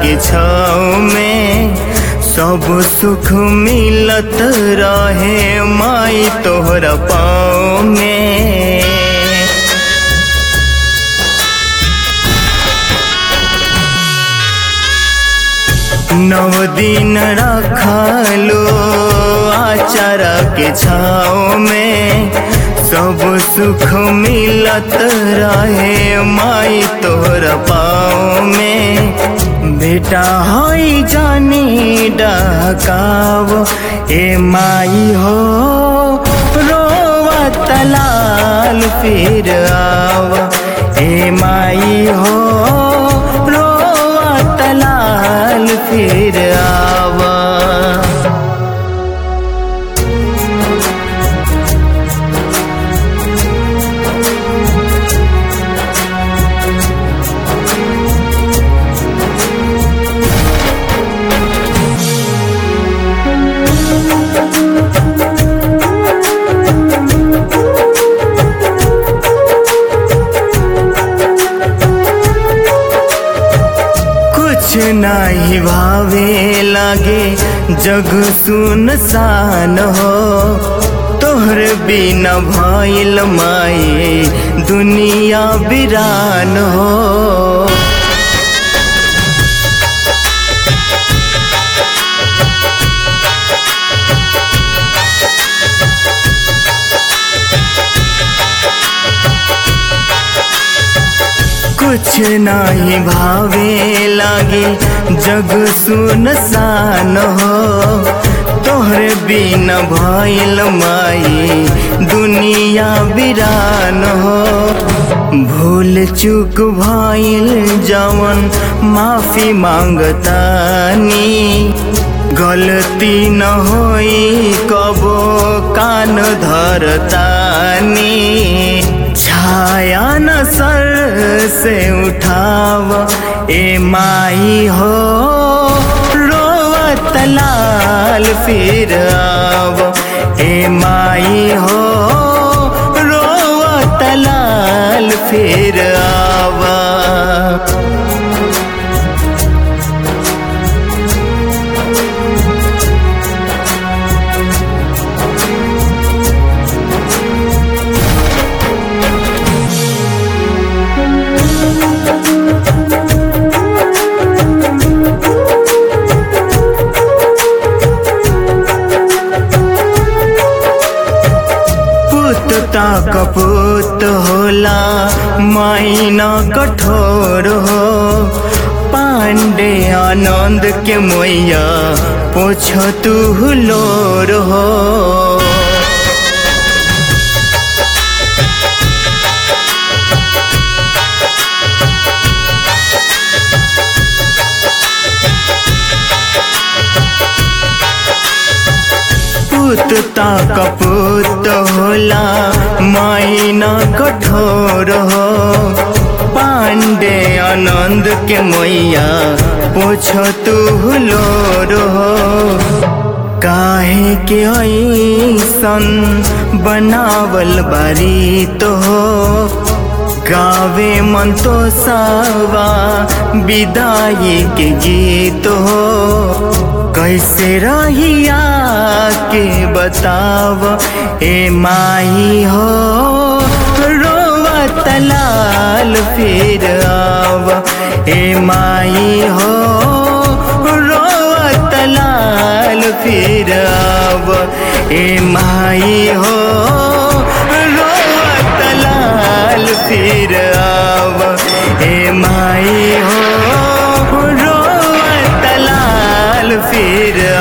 के छाव में सब सुख मिलत रहे माई तोहरा पाँव में नव दिन रखलो आचारा के छाव में सब सुख मिलत रहे माई तोहर पाँव में बेटा हई जानी डकाव ए माई हो रोवा तलाल फिर आव ए माई हो रोवा तलाल फिर आवा कुछ नाही भावे लागे जग सुनसान हो तोहर बिना भइल माए दुनिया बिरान हो कुछ नाही भावे लागे जग सुनसान हो तोहरे बिना भइल माई दुनिया बिरान हो भूल चूक भइल जवन माफी मांगतानी गलती न होई कबो कान धरतानी छाया न सर से उठाव ए माई हो रोवत लाल फिर आव ए माई हो रोवत लाल फिर आवा पुत ता कपूत होला माइना कठोर हो पांडे आनंद के मैया पोछ तू हुलोर हो पुत ता कपूत होला माइना कठोर हो पांडे आनंद के मैया पोछ तू हुलोर हो काहे के ऐसन बनावल बारी तो हो गावे मन तो सावा विदाई के गीत हो कैसे रहिया के बताव ए माई हो रोवत लाल फिर आव ए माई हो रोवत लाल फिर आव ए माई हो रोवत लाल फिर आव ए माई हो रोवत लाल फिर